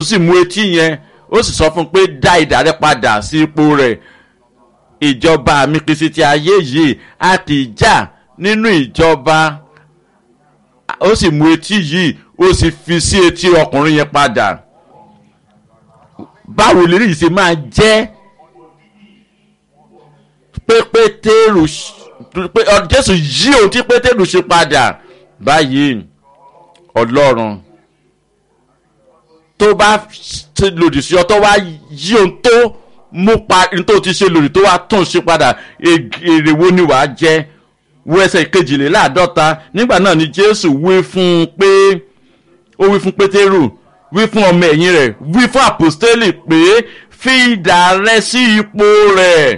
sì mú etí yẹn ó sì sọ fún un pé dá idà rẹ padà sí ipò rẹ̀ ìjọba mi kìí ṣe ti ayé yìí a kì í jà nínú ìjọba ó sì mú etí yìí ó sì fi sí etí ọkùnrin yẹn padà báwo lè rí ìṣe máa jẹ́ pé pétérù pé jésù yí ohun tí pétérù ṣe padà báyìí ọlọ́run tó bá ṣe lòdì sí ọ tó wá yí ohun tó mú pa ní tó ti ṣe lòdì tó wá tún ṣe padà èrè wo ni wàá jẹ wo ẹsẹ̀ kejìléláàádọ́ta nígbà náà ni jésù wí fún un pé ó wí fún pétérù wí fún ọmọ ẹ̀yìn rẹ̀ wí fún àpòstélì pé fi idà rẹ sí ipò rẹ̀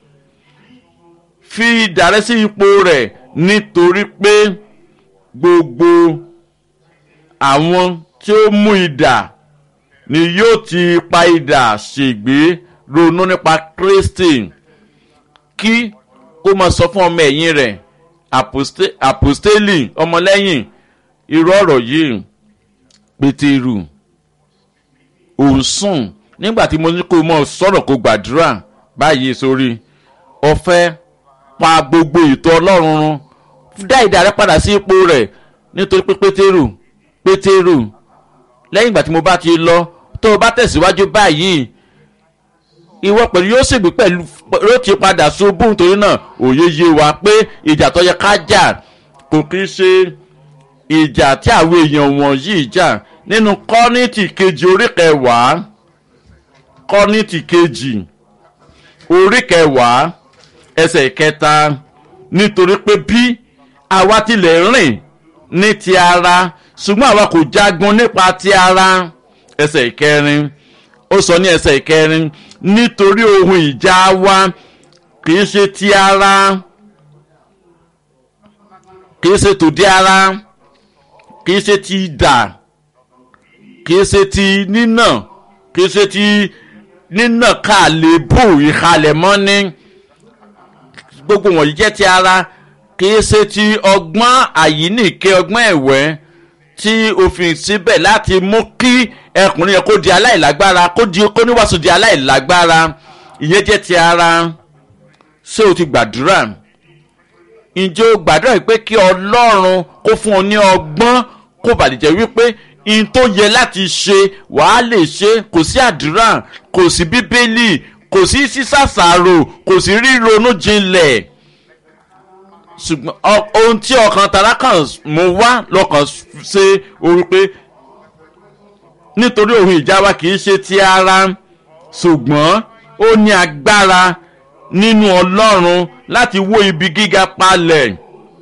fi idà rẹ sí ipò rẹ̀ nítorí pé gbogbo àwọn tí ó mú idà ni yóò ti pa idà ṣègbé ronú nípa kristi kí kó máa sọ fún ọmọ ẹ̀yìn rẹ̀ àpòstélì ọmọlẹ́yìn irú ọ̀rọ̀ yìí pétérù òun sùn nígbà tí mo ní kó mọ sọ̀rọ̀ kó gbàdúrà báyìí sórí ọ̀fẹ́ pa gbogbo ètò ọlọ́run run dá ìdá rẹ padà sí ipò rẹ̀ nítorí pé pétérù pétérù lẹ́yìn ìgbà tí mo bá ti lọ tó o bá tẹ̀síwájú báyìí ìwọ pẹ̀lú yóò ṣègbè pẹ̀lú yóò ti padà ṣubú nítorí náà òye yé wa pé ìjà tó yẹ ká jà kò kí ń ṣe ìjà tí àwọn èèyàn wọ̀nyí jà nínú kọ́nìtì kejì orí kẹwàá kọ́nìtì kejì orí kẹwàá ẹsẹ̀ kẹta nítorí pé bí àwa tilẹ̀ rìn ní ti ara ṣùgbọ́n àwa kò jagun nípa ti ara ẹsẹ̀ ìkẹrin ó sọ ní ẹsẹ̀ ìkẹrin nítorí ohun ìjà wa kì í ṣe ti ara kì í ṣe tòde ara kì í ṣe ti idà kì í ṣe ti nínà kì í ṣe ti nínà kàlébù ìhalẹ̀ mọ́ni gbogbo wọ̀nyí jẹ́ ti ara kì í ṣe ti ọgbọ́n àyíníke ọgbọ́n ẹ̀wẹ́ tí òfin síbẹ̀ láti mú kí ẹkùnrin yẹn kó di aláìlágbára kó di kó níwàásù di aláìlágbára ìyẹn jẹ́ ti ara ṣé o ti gbàdúrà ǹjẹ́ o gbàdúrà pé kí ọlọ́run kó fún ọ ní ọgbọ́n kó bàdìjẹ́ wípé in tó yẹ láti ṣe wàá lè ṣe kò sí àdúrà kò sí bíbélì kò sí sísàsàrò kò sí ríronú jinlẹ̀ ṣùgbọ́n ohun tí ọkàn tara kan mú wá lọ́kàn ṣe orí pé nítorí ohun ìjà wa kì í ṣe ti ara ṣùgbọ́n ó ní agbára nínú ọlọ́run láti wó ibi gíga palẹ̀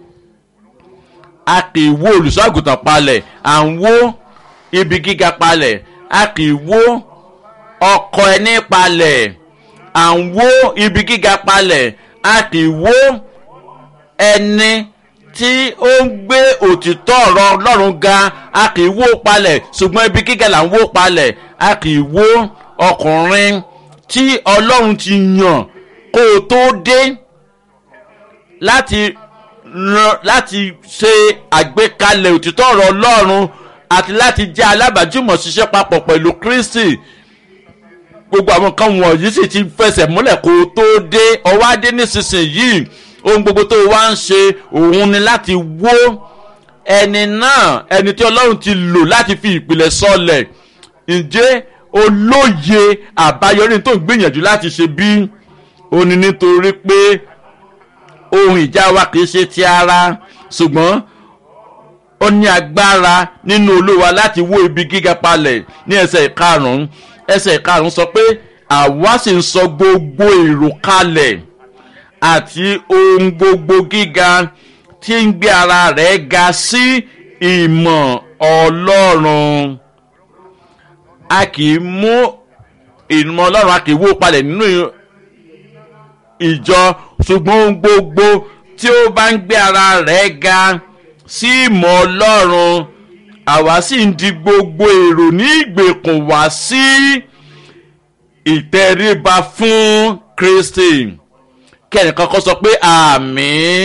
a kì í wó olùṣọ́àgùtàn palẹ̀ à ń wó ibi gíga palẹ̀ a kì í wó ọkọ ẹni palẹ̀ à ń wó ibi gíga palẹ̀ a kì í wó ẹni tí ó ń gbé òtítọ́ ọ̀rọ̀ ọlọ́run ga a kì í wó palẹ̀ ṣùgbọ́n ibi gíga là ń wó palẹ̀ a kì í wó ọkùnrin tí ọlọ́run ti yàn kó o tó dé láti láti ṣe àgbékalẹ̀ òtítọ́ ọ̀rọ̀ ọlọ́run àti láti jẹ́ alábàájúmọ̀ ṣiṣẹ́ papọ̀ pẹ̀lú kristi gbogbo àwọn kan wọ̀nyí sì ti fẹsẹ̀ múlẹ̀ kó o tó dé ọwọ́ adé nísinsìnyí ohun gbogbo tó wá ń ṣe òun ni láti wó ẹni náà ẹni tí ọlọ́run ti lò láti fi ìpìlẹ̀ sọlẹ̀ ǹjẹ́ olóye àbáyọrí tó ń gbìyànjú láti ṣe bí ó ní nítorí pé ohun ìjà wa kì í ṣe ti ara ṣùgbọ́n ó ní agbára nínú olúwa láti wó ibi gíga palẹ̀ ní ẹsẹ̀ ìkarùn-ún ẹsẹ̀ ìkarùn-ún sọ pé àwa sì ń sọ gbogbo èrò kalẹ̀ àti ohun gbogbo gíga tí ń gbé ara rẹ̀ ga sí ìmọ̀ ọlọ́run a kì í mú ìmọ̀ ọlọ́run a kì í wó palẹ̀ nínú ìjọ ṣùgbọ́n ohun gbogbo tí ó bá ń gbé ara rẹ̀ ga sí ìmọ̀ ọlọ́run àwa sì ń di gbogbo èrò ní ìgbèkùn wá sí ìtẹríba fún kristi kí ẹnìkan kan sọ pé àmín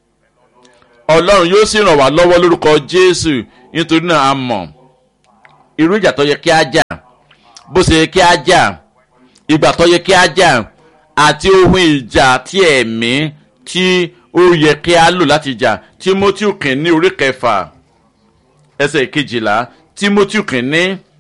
ọlọ́run yóò sì ràn wá lọ́wọ́ lórúkọ jésù nítorí náà a mọ̀ irú ìjà tó yẹ kí á jà bó ṣe yẹ kí á jà ìgbà tó yẹ kí á jà àti ohun ìjà tí ẹ̀mí tí ó yẹ kí á lò láti jà timothy kìíní orí kẹfà ẹsẹ̀ kejìlá timothy kìíní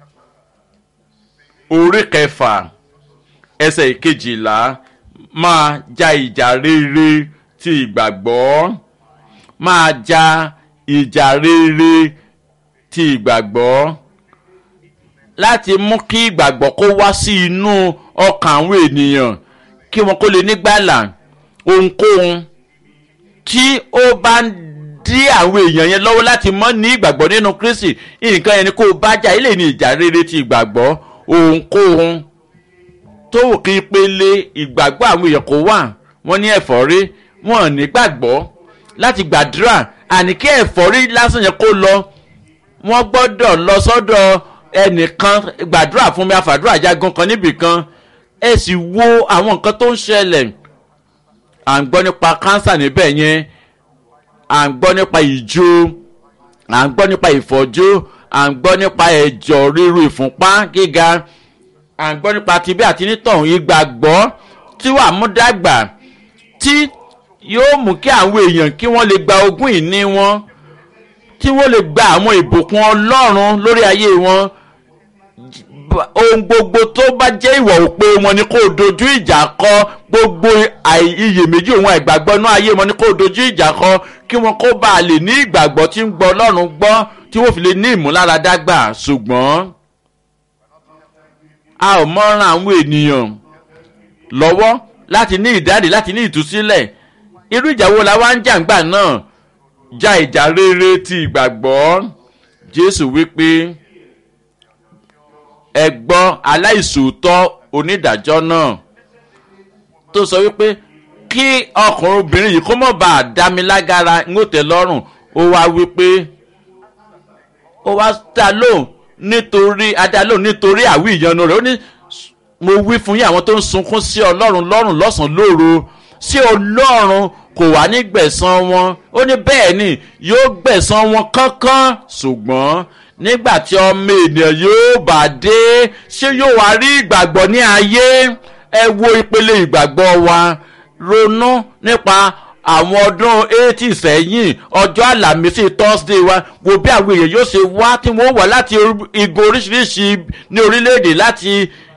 orí kẹfà ẹsẹ̀ kejìlá máa ja ìjà rere ti ìgbàgbọ́ máa ja ìjà rere ti ìgbàgbọ́ láti mú kí ìgbàgbọ́ kó wá sí inú ọkàn àwọn ènìyàn kí wọn kó lè nígbàlà ohunkóhun tí ó bá ń dí àwọn èèyàn yẹn lọ́wọ́ láti mọ́ ní ìgbàgbọ́ nínú kristi nǹkan yẹn ni kó o bá jà ilé ní ìjà rere ti ìgbàgbọ́ ohunkóhun tó wù kí ìpele ìgbàgbọ́ àwọn èèyàn kó wà wọ́n ní ẹ̀fọ́rí wọn ò ní gbàgbọ́ láti gbàdúrà àní kí ẹ̀fọ́rí lásán yẹn kó lọ wọ́n gbọ́dọ̀ lọ sọ́dọ̀ ẹnìkan gbàdúrà fún mi àfàdúrà jagun kan níbìkan ẹ sì wo àwọn nǹkan tó ń ṣẹlẹ̀ à ń gbọ́ nípa kánsà níbẹ̀ yẹn à ń gbọ́ nípa ìjó à ń gbọ́ nípa ìfọ́jú à ń gbọ́ nípa ẹ̀jọ̀ ríru ìfúnpá gíga à ń gbọ́ nípa tibí àti nítọ̀hún ìgbàgbọ́ tí wàá mú dàgbà tí yóò mú kí àwọn èèyàn kí wọ́n lè gba ogún ìní wọn tí wọ́n lè gba àwọn ìbùkún ọlọ́run lórí ayé wọn ohun gbogbo tó bá jẹ́ ìwọ̀ òpè wọn ni kó dojú ìjà kọ gbogbo iyèméjì òun àìgbàgbọ́ náà ayé wọn ni kó dojú ìjà kọ kí wọn kó bá a lè ní ìgbàgbọ́ tí ń gbọ́ ọlọ́run gbọ́ tí wọ́n fi lè ní ìmúláradàgbà ṣùgbọ́n a ò mọ́ràn àwọn ènìyàn lọ́wọ́ láti ní ìdáǹdè láti ní ìtúsílẹ̀ irú ìjà wo la wá ń jàǹgbà náà ja ìjà rere ti ìgbàgbọ́ jésù wípé ẹ gbọ́ aláìsòótọ́ onídàájọ́ náà tó sọ wípé kí ọkùnrin obìnrin yìí kó mọ̀ bá a dá mi lágara ń ó tẹ́ lọ́rùn ó wá wípé ó wá dá lóhùn nítorí adá lóhùn nítorí àwí ìyanu rẹ̀ ó ní mo wí fún yín àwọn tó ń sunkún sí ọlọ́run lọ́rùn lọ́sàn-án lóru sí ọlọ́run kò wá ní gbẹ̀san wọn ó ní bẹ́ẹ̀ ni yóò gbẹ̀san wọn kánkán ṣùgbọ́n nígbà tí ọmọ ènìyàn yóò bá dé ṣé yóò wá rí ìgbàgbọ́ ní ayé ẹ wo ìpele ìgbàgbọ́ wa ronú nípa àwọn ọdún eighty sẹ́yìn ọjọ́ àlàmísì thursday wa wo bí àwọn èèyàn yóò ṣe wá tí wọ́n wà láti igun oríṣiríṣi ní orílẹ̀-èdè láti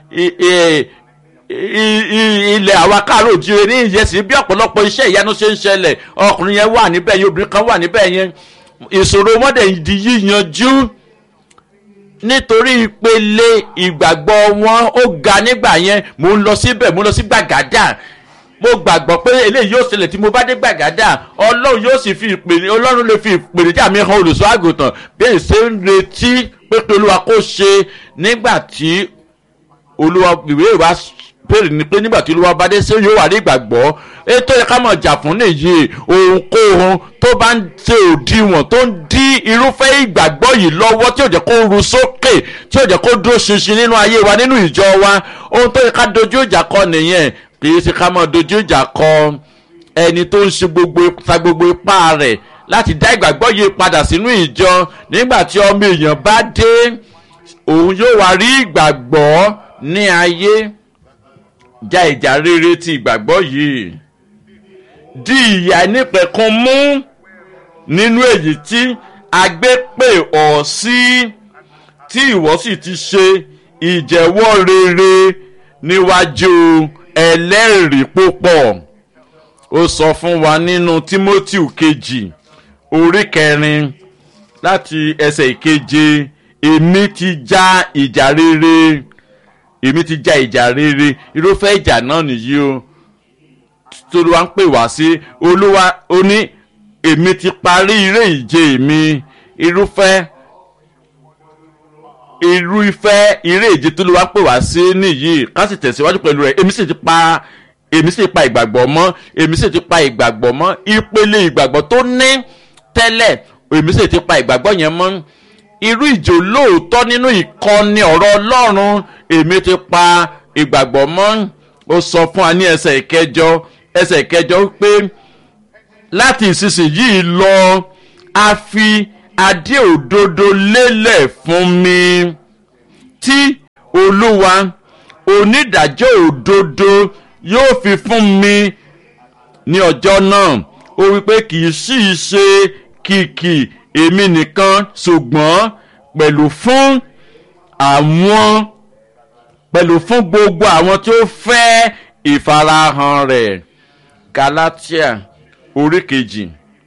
ilẹ̀ àwa káàró òjire ní ìyẹsì bí ọ̀pọ̀lọpọ̀ iṣẹ́ ìyanu ṣe ń ṣẹlẹ̀ ọkùnrin yẹn wà níbẹ̀ yẹn obìnrin kan wà níbẹ̀ yẹn ìṣòro wọn dẹ̀ di yíyanjú nítorí ìpele ìgbàgbọ́ wọn ó ga nígbà yẹn mò ń lọ síbẹ̀ mò ń lọ sí gbàgádà mo gbàgbọ́ pé eléyìí yóò ṣẹlẹ̀ tí mo bá dé gbàgádà ọlọ́run yóò sì fi ìpèní ọlọ́run lè fi ìpèníjà mi hàn olùṣọ́ àgùntàn bí èyí ṣe ń retí pé pé olúwa kó ṣe nígbà tí olúwa ìwé ìwà béèrè ni pé nígbà tí olúwa bá dé sí yóò wà ní ìgbàgbọ́ ètò ẹ̀ka mọ̀ jà fún nìyí ohunkóhun tó bá ń ṣe òdiwọ̀n tó ń dí irúfẹ́ ìgbàgbọ́ yìí lọ́wọ́ tí ò jẹ́ kó ru sókè tí ò jẹ́ kó dúró ṣinṣin nínú ayé wa nínú ìjọ wa ohun tó yẹ ká dojú ìjà kọ nìyẹn kì í ṣe ká mọ̀ dojú ìjà kọ ẹni tó ń ṣe gbogbo ta gbogbo ipá rẹ̀ láti dá ìgbàgbọ́ yìí padà sínú ìjọ nígbà tí ọmọ èèyàn bá dé òun yóò wá rí ìgbàgbọ́ ní ayé já ìjà rere ti ìgbàgbọ́ yìí di ìyá nípẹ̀kun mú nínú èyí tí agbé pè ọ́ sí tí ìwọ sì ti ṣe ìjẹ́wọ́ rere níwájú ẹlẹ́rìí púpọ̀ ó sọ fún wa nínú timothy kejì orí kẹrin láti ẹsẹ̀ ìkeje èmi ti já ìjà rere èmi ti já ìjà rere irúfẹ́ ìjà náà nìyí o tolúwa ń pè wá sí olúwa ó ní èmi ti parí eré ìje mi irúfẹ́ irúfẹ́ eré ìje tolúwa ń pè wá sí nìyí ká sì tẹ̀síwájú pẹ̀lú rẹ̀ èmi sì ti pa èmi sì pa ìgbàgbọ́ mọ́ èmi sì ti pa ìgbàgbọ́ mọ́ ìpele ìgbàgbọ́ tó ní tẹ́lẹ̀ èmi sì ti pa ìgbàgbọ́ yẹn mọ́ irú ìjò lóòótọ́ nínú ìkọ́ni ọ̀rọ̀ ọlọ́run èmi ti pa ìgbàgbọ́ mọ́ ó sọ fún wa ní ẹsẹ̀ ìkẹjọ ẹsẹ̀ ìkẹjọ pé láti ìsinsìnyí lọ a fi adé òdodo lélẹ̀ fún mi tí olúwa onídàájọ́ òdodo yóò fi fún mi ní ọjọ́ náà ó wípé kì í sì í ṣe kìkì èmi nìkan ṣùgbọ́n pẹ̀lú fún àwọn pẹ̀lú fún gbogbo àwọn tí ó fẹ́ ìfarahàn rẹ̀ galatia orí kejì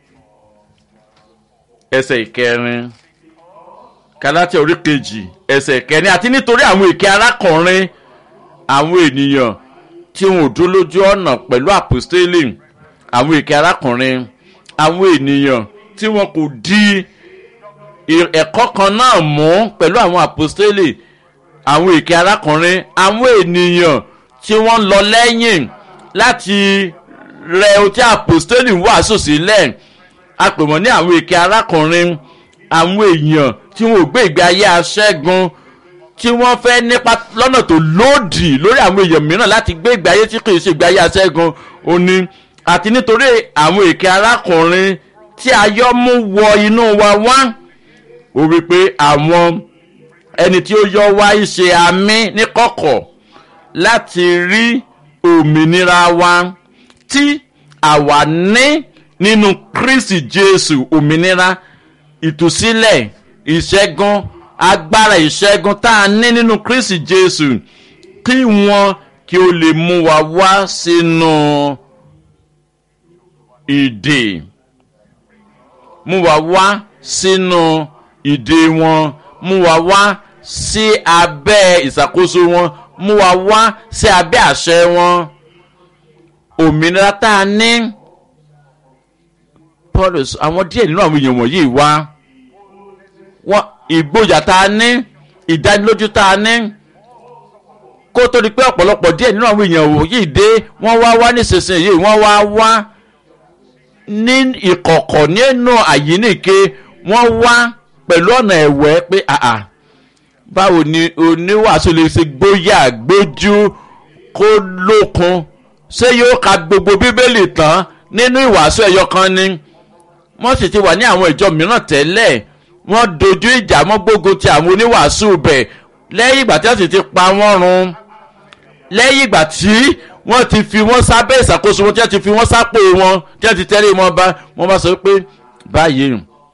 ẹsẹ̀ ìkẹrin galatia orí kejì ẹsẹ̀ ìkẹrin àti nítorí àwọn èké arákùnrin àwọn ènìyàn tí wọn ò dúró lójú ọ̀nà pẹ̀lú àpòstélì àwọn èké arákùnrin àwọn ènìyàn tí wọn kò di ẹ̀kọ́ kan náà mú pẹ̀lú àwọn àpòstélì àwọn èké arákùnrin àwọn ènìyàn tí wọ́n lọ lẹ́yìn láti rẹ ohun tí àpòstélì wàásù sílẹ̀ a pè wọ́n ní àwọn èké arákùnrin àwọn èèyàn tí wọn ò gbé ìgbé ayé aṣẹ́gun tí wọ́n fẹ́ nípa lọ́nà tó lòdì lórí àwọn èèyàn mìíràn láti gbé ìgbé ayé tí kì í ṣe ìgbé ayé aṣẹ́gun òní àti nítorí àwọn èké arákùnrin tí ayọ́ mú wọ inú wa wá ó wí pé àwọn ẹni tí ó yọ wá ṣe àmì níkọ̀kọ̀ láti rí òmìnira wa tí àwa ní nínú kristi jésù òmìnira ìtúsílẹ̀ ìṣẹ́gun agbára ìṣẹ́gun tá a ní nínú kristi jésù kí wọ́n kí ó lè mú wa wá sínú ìdè mú wa wá sínú ìdè wọn mú wa wá sí abẹ́ ìṣàkóso wọn mú wa wá sí abẹ́ àṣẹ wọn òmìnira tá a ní paul àwọn díẹ̀ nínú àwọn èèyàn wọ̀nyí wá wọn ìgboyà tá a ní ìdánilójú tá a ní kó tó di pé ọ̀pọ̀lọpọ̀ díẹ̀ nínú àwọn èèyàn wọ̀nyí dé wọ́n wá wá nísinsìnyí wọ́n wá wá ní ìkọ̀kọ̀ nínú àyíníke wọ́n wá pẹ̀lú ọ̀nà ẹ̀wẹ́ pé àà báwo ni oníwàásù lè ṣe gbóyà gbójú kó lókun ṣé yóò ka gbogbo bíbélì tán nínú ìwàásù ẹ̀yọ kan ni wọ́n sì ti wà ní àwọn ìjọ mìíràn tẹ́lẹ̀ wọ́n dojú ìjà mọ́ gbógun ti àwọn oníwàásù bẹ̀ lẹ́yìn ìgbà tí wọ́n sì ti pa wọ́n run lẹ́yìn ìgbà tí wọ́n ti fi wọ́n sábẹ́ ìṣàkóso wọn tí wọ́n ti fi wọ́n sápò wọn tí wọ́n ti tẹ́lẹ̀ wọn bá wọ́n bá sọ pé báyìí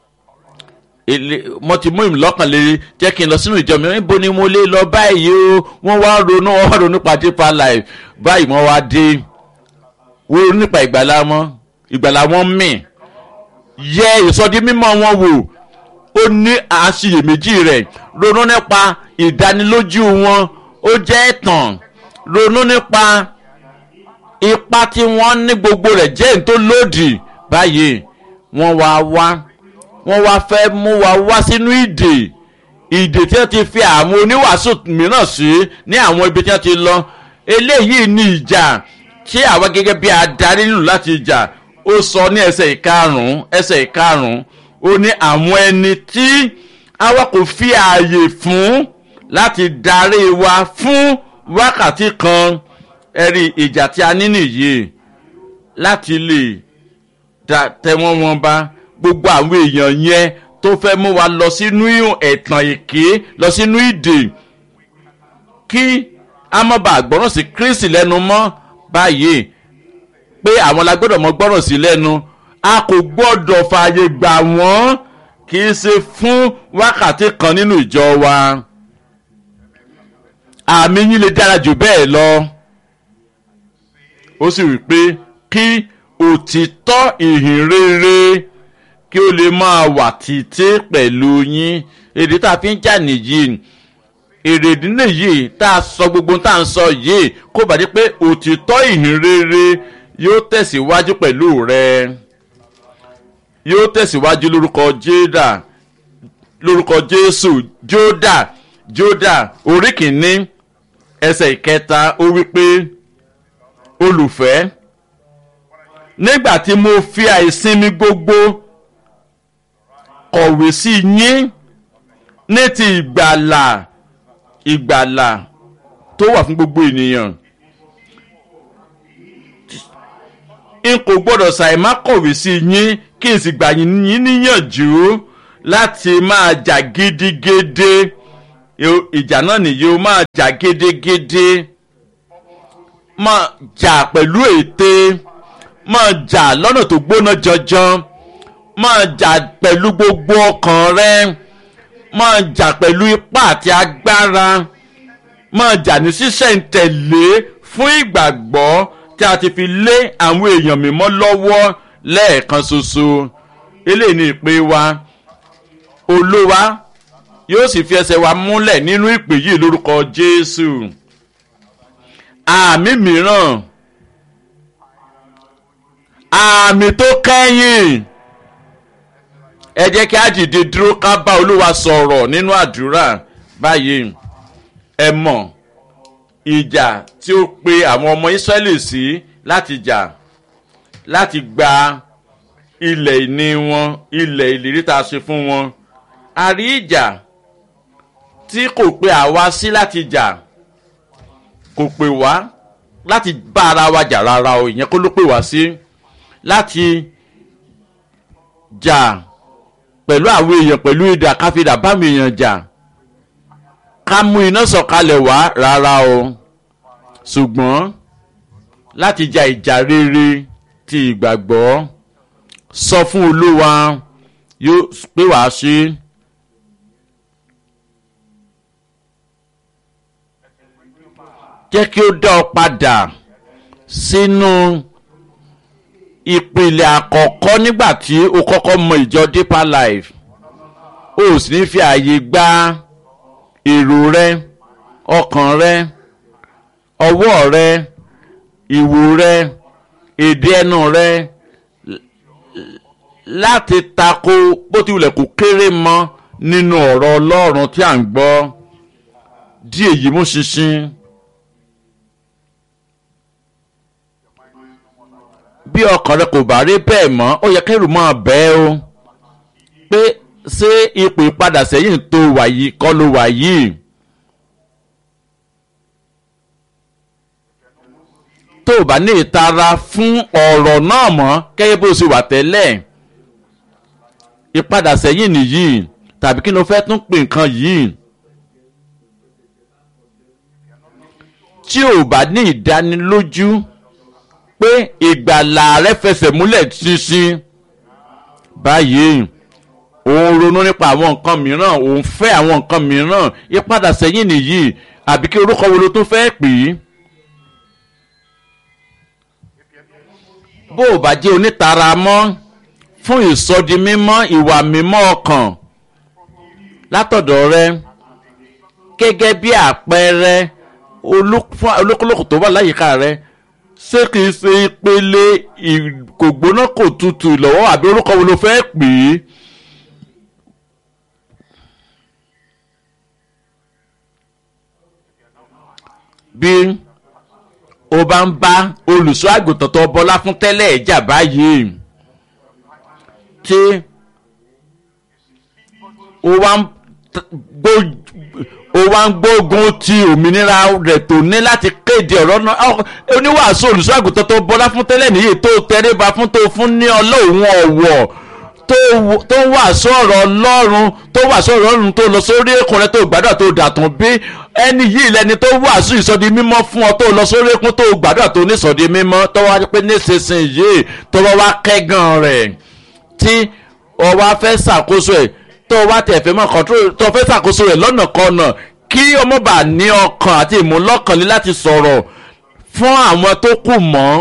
mo ti mú ìmùlọ́kàn lè jẹ́ kí n lọ sínú ìjọ mi níbo ni mo lè lọ báyìí o wọ́n wá ronú wọ́n wá ronú pa deeper life báyìí wọ́n wá dé wọ́n ronú nípa ìgbàlá wọn ìgbàlá wọn mì yẹ ìsọdí mímọ́ wọn wò ó ní àṣeyèméjì rẹ̀ ronú nípa ìdánilójú wọn ó jẹ́ ẹ̀tàn ronú nípa ipa tí wọ́n ní gbogbo rẹ̀ jẹ́ èyí tó lòdì báyìí wọ́n wá wá wọ́n wá fẹ́ mú wa wá sínú ìdè ìdè tí wọ́n ti fi àwọn oníwàásù mìíràn sí ní àwọn ibi tí wọ́n ti lọ eléyìí ní ìjà tí àwa gẹ́gẹ́ bí adarí lù láti jà ó sọ ní ẹsẹ̀ ìkarùn-ún ẹsẹ̀ ìkarùn-ún ó ní àwọn ẹni tí àwa kò fi ààyè fún láti darí wa fún wákàtí kan ẹ̀rí ìjà tí a ní nìyí láti lè tẹ̀wọ́n wọn bá gbogbo àwọn èèyàn yẹn tó fẹ́ mú wa lọ sínú ẹ̀tàn èké lọ sínú ìdè kí a má bàa gbọ́ràn sí kristi lẹ́nu mọ́ báyìí pé àwọn la gbọ́dọ̀ mọ gbọ́ràn sí lẹ́nu a kò gbọ́dọ̀ fààyè gbà wọ́n kì í ṣe fún wákàtí kan nínú ìjọ wa àmì yín lè dára jù bẹ́ẹ̀ lọ ó sì wí pé kí òtítọ́ ìhìn rere kí ó lè máa wà títí pẹ̀lú yín èdè tá a fi ń jà nìyí èrèdí nìyí tá a sọ gbogbo tá a ń sọ yìí kó bàdé pé òtítọ́ ìhìn rere yóò tẹ̀síwájú pẹ̀lú rẹ yóò tẹ̀síwájú lórúkọ jéda lórúkọ jésù jódà jódà orí kìíní ẹsẹ̀ ìkẹta ó wí pé olùfẹ́ nígbà tí mo fi àìsinmi gbogbo kọ̀wé sí yín ní ti ìgbàlà ìgbàlà tó wà fún gbogbo ènìyàn n kò gbọ́dọ̀ ṣàìmá kọ̀wé sí yín kí n sì gbà yín níyànjú láti máa jà gidigidi ìjà náà nìyí o máa jà gédégédé máa jà pẹ̀lú ète máa jà lọ́nà tó gbóná janjan máa jà pẹ̀lú gbogbo ọkàn rẹ máa jà pẹ̀lú ipá àti agbára máa jà ní sísẹ̀ǹtẹ̀lé fún ìgbàgbọ́ tí a ti fi lé àwọn èèyàn mímọ́ lọ́wọ́ lẹ́ẹ̀kan ṣoṣo eléyìí ni ìpè wa olúwa yóò sì fi ẹsẹ̀ wa múlẹ̀ nínú ìpè yìí lórúkọ jésù àmì mìíràn àmì tó kẹ́yìn ẹ jẹ́ kí á dìde dúró ká bá olúwa sọ̀rọ̀ nínú àdúrà báyìí ẹ mọ̀ ìjà tí ó pe àwọn ọmọ ìsírẹ́lì sí láti jà láti gba ilẹ̀ ìní wọn ilẹ̀ ìlérí tá a ṣe fún wọn a rí ìjà tí kò pe àwa sí láti jà kò pè wá láti bá ara wa jà rárá o ìyẹn kó ló pè wá sí láti jà pẹ̀lú àwọn èèyàn pẹ̀lú ìdà káfíńdà bámi èèyàn jà ká mú iná sọ̀kalẹ̀ wá rárá o ṣùgbọ́n láti ja ìjà rere ti ìgbàgbọ́ sọ fún olúwa yóò pé wàá ṣe. jẹ́ kí ó dá ọ padà sínú ìpìlẹ̀ àkọ́kọ́ nígbà tí o kọ́kọ́ mọ ìjọ deeper life o sì ní fi ààyè gba èrò rẹ ọkàn rẹ ọwọ́ rẹ ìwò rẹ èdè ẹnu rẹ láti tako bó ti wulẹ̀ kó kéré mọ́ nínú ọ̀rọ̀ ọlọ́run tí à ń gbọ́ dí èyí mú ṣinṣin. bí ọkàn rẹ kò bá rí bẹ́ẹ̀ mọ́ ó yẹ kẹ́rù máa bẹ́ẹ̀ o pé ṣé ipò ìpadà sẹ́yìn tó wà yìí kọ́ ló wà yìí. tó o bá ní ìtara fún ọ̀rọ̀ náà mọ́ kẹ́yẹ́ bó ṣe wà tẹ́lẹ̀ ìpadà sẹ́yìn nìyí tàbí kí ló fẹ́ tún pè nǹkan yìí. tí o bá ní ìdánilójú pé ìgbàlà rẹ fẹsẹ̀ múlẹ̀ ṣinṣin báyìí òun ronú nípa àwọn nǹkan mìíràn òun fẹ́ àwọn nǹkan mìíràn ìpadà sẹ́yìn nìyí àbí kí orúkọ wo ló tún fẹ́ pè é. bó o bá jẹ́ onítara mọ́ fún ìsọdi mímọ́ ìwà mímọ́ ọkàn látọ̀dọ̀ rẹ gẹ́gẹ́ bí àpẹẹrẹ olúkúlùkù tó wà láyìíká rẹ ṣé kìí ṣe ìpele kò gbóná kò tutù lọ́wọ́ àbí orúkọ wo ló fẹ́ pè é. bí o bá ń bá olùṣọ́ àgùntàn tó bọ́lá fún tẹ́lẹ̀ ẹ̀jà báyìí tí o wá ń gbó ó wá ń gbógun ti òmìnira rẹ̀ tó ní láti kéde ọ̀rọ̀ náà oníwàásù olùṣọ́àgùtàn tó bọ́lá fún tẹ́lẹ̀ nìyí tó tẹríba fún tó fún ní ọlọ́run ọ̀wọ̀ tó ń wàásù ọ̀rọ̀ ọlọ́run tó wàásù ọ̀rọ̀ ọlọ́run tó lọ sórí èkún rẹ tó gbàdúrà tó dàtún bí ẹni yìí lẹni tó wàásù ìsọdi mímọ́ fún ọ tó lọ sórí èkún tó gbàdúrà tó ní ìsọdi mímọ́ tó wá pé nísinsìnyí tó wá wá kẹ́gàn rẹ̀ tí ọ wá fẹ́ ṣàkóso ẹ̀ tó wá tẹ̀ fẹ́ mọ́ control tó fẹ́ ṣàkóso rẹ̀ lọ́nà kọ́nà kí ọmọ bá ní ọkàn àti ìmúlọ́kànlé láti sọ̀rọ̀ fún àwọn tó kù mọ́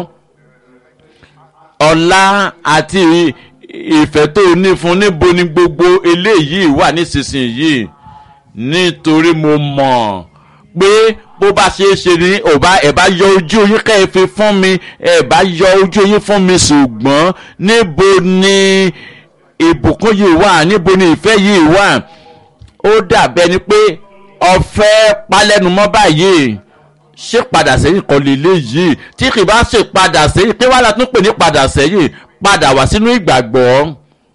ọ̀la àti ìfẹ́ tó ní fún níbo ni gbogbo eléyìí wà nísinsìnyí nítorí mo mọ̀ pé bó bá ṣe é ṣe ni ọba ẹ̀ bá yọ ojú yín kẹ́ ẹ fi fún mi ẹ̀ bá yọ ojú yín fún mi ṣùgbọ́n níbo ni ìbùkún yìí wà níbo ni ìfẹ́ yìí wà ó dàbẹ́ ni pé ọ̀fẹ́ palẹ́numọ́ báyìí ṣé padà sẹ́yìn kan lélẹ̀ yìí tí kì bá ṣe padà sẹ́yìn pé wàhálà tún pè ní padà sẹ́yìn padà wá sínú ìgbàgbọ́.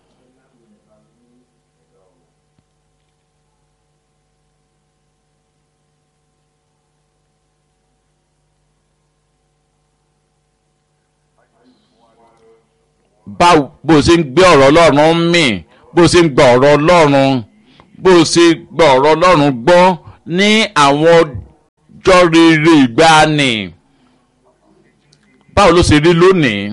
bá bó ṣe ń gbé ọ̀rọ̀ ọlọ́run mì bó ṣe ń gba ọ̀rọ̀ ọlọ́run bó ṣe gba ọ̀rọ̀ ọlọ́run gbọ́ ní àwọn ọjọ́ rere ìgbàanì báwo ló ṣe rí lónìí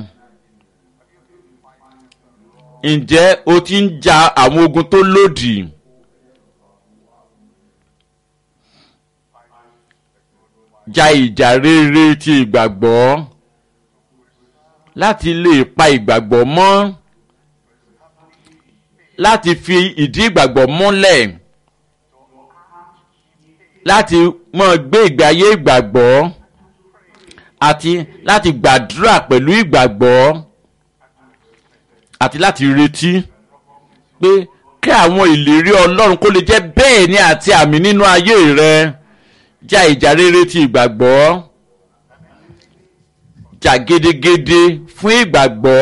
ǹjẹ́ o ti ń ja àwọn ogun tó lòdì ja ìjà rere ti ìgbàgbọ́ láti lè pa ìgbàgbọ́ mọ́ láti fi ìdí ìgbàgbọ́ múlẹ̀ láti mọ̀ gbé ìgbé ayé ìgbàgbọ́ àti láti gbàdúrà pẹ̀lú ìgbàgbọ́ àti láti retí pé kí àwọn ìlérí ọlọ́run kó lè jẹ́ bẹ́ẹ̀ ni àti àmì nínú ayé rẹ já ìjà rere ti ìgbàgbọ́ jà gedegede fún ìgbàgbọ́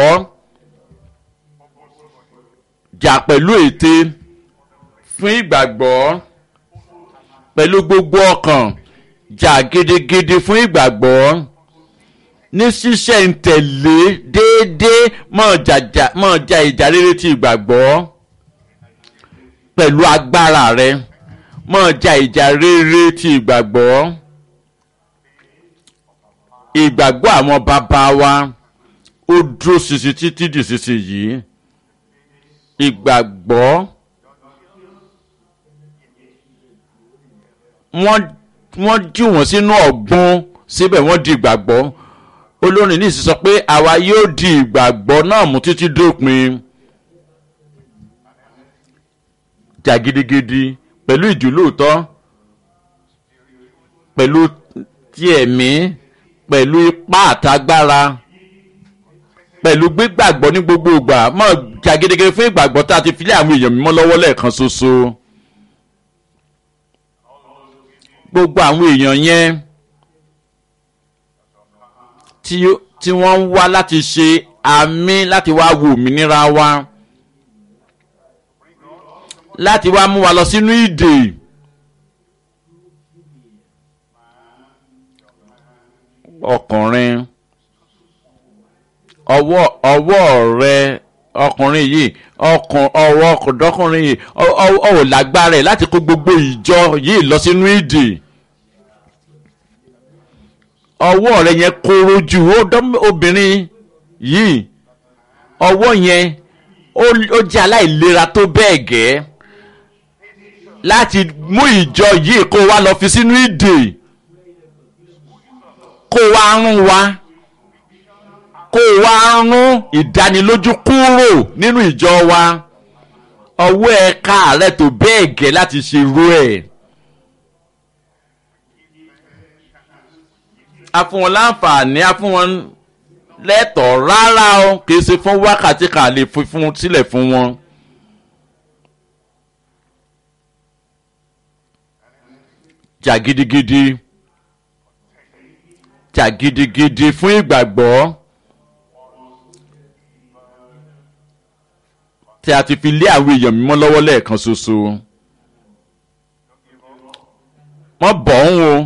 jà pẹ̀lú ète fún ìgbàgbọ́ pẹ̀lú gbogbo ọkàn jà gedegede fún ìgbàgbọ́ ní ṣíṣẹ̀ ń tẹ̀lé déédéé mọ̀ jà ìjà rere ti ìgbàgbọ́ pẹ̀lú agbára rẹ mọ̀ jà ìjà rere ti ìgbàgbọ́ ìgbàgbọ́ àwọn bàbá wa ó dúró ṣinṣin títí di ṣinṣin yìí ìgbàgbọ́ wọ́n jí wọ́n sínú ọ̀gbun síbẹ̀ wọ́n di ìgbàgbọ́ olórin ní ìsísọ pé àwa yóò di ìgbàgbọ́ náà mú títí dópin jà gidigidi pẹ̀lú ìjùlóòtọ́ pẹ̀lú ti ẹ̀mí pẹ̀lú ipá àtagbára pẹ̀lú gbígbàgbọ́ ní gbogbo ìgbà mọ̀ jà gidigidi fún ìgbàgbọ́ tá a ti filẹ̀ àwọn èèyàn mímọ́ lọ́wọ́ lẹ́ẹ̀kan ṣoṣo gbogbo àwọn èèyàn yẹn tí wọ́n ń wá láti ṣe àmì láti wá wo òmìnira wa láti wá mú wa lọ sínú ìdè ọkùnrin ọwọ́ ọwọ́ rẹ ọkùnrin yìí ọkùn ọwọ́ ọkùnrin yìí ọ ò lágbára ẹ̀ láti kó gbogbo ìjọ yìí lọ sínú ìdè ọwọ́ rẹ yẹn kóró jù obìnrin yìí ọwọ́ yẹn ó jẹ́ aláìlera tó bẹ́ẹ̀ gẹ́ láti mú ìjọ yìí kó wá lọ fi sínú ìdè kó wá rún wa kó wá rún ìdánilójú kúrò nínú ìjọ wa ọwọ́ ẹ̀ka rẹ tó bẹ́ẹ̀ gẹ́ láti ṣe irú ẹ̀. a fún wọn láǹfààní a fún wọn lẹ́tọ̀ọ́ rárá o kì í ṣe fún wákàtí kan lè fi fún sílẹ̀ fún wọn. jà gidigidi jà gidigidi fún ìgbàgbọ́ tí a ti fi lé àwọn èèyàn mímọ́ lọ́wọ́ lẹ́ẹ̀kan ṣoṣo. wọ́n bọ̀ ń wo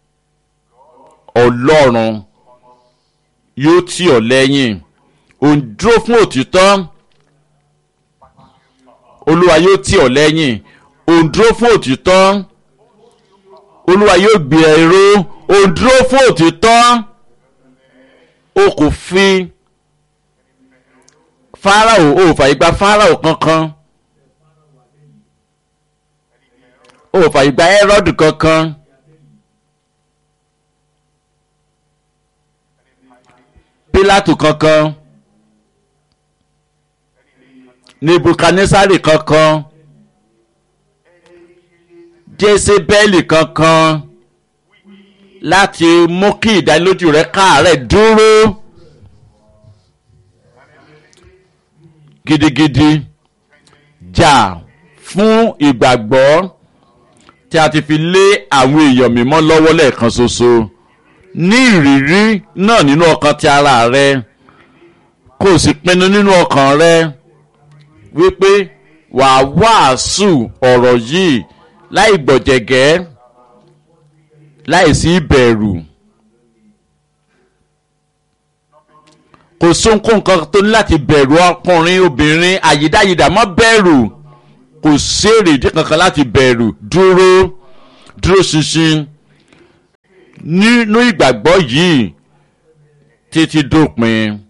ọlọ́run yóò tì ọ́ lẹ́yìn òun dúró fún òtítọ́ olúwa yóò tì ọ́ lẹ́yìn òun dúró fún òtítọ́ olúwa yóò gbé ẹ ró òun dúró fún òtítọ́ o kò fi fáráò o ò fàyè gba fáráò kankan o ò fàyè gba ẹ́rọ́dù kankan. pílátù kankan nebukadnesari kankan jésébẹ́lì kankan láti mú kí ìdánilójú rẹ káàárẹ̀ dúró gidigidi jà fún ìgbàgbọ́ tí a ti fi lé àwọn èèyàn mímọ́ lọ́wọ́ lẹ́ẹ̀kan ṣoṣo ní ìrírí náà nínú ọkàn ti ara rẹ kò sì pinnu nínú ọkàn rẹ wípé wàá wàásù ọ̀rọ̀ yìí láì gbọ̀jẹ̀gẹ́ láì sí ìbẹ̀rù kò sóhunkóhun kan tó ní láti bẹ̀rù ọkùnrin obìnrin àyídáyidà mọ́ bẹ̀rù kò sí èrèdí kankan láti bẹ̀rù dúró dúró ṣinṣin nínú ìgbàgbọ́ yìí títí dópin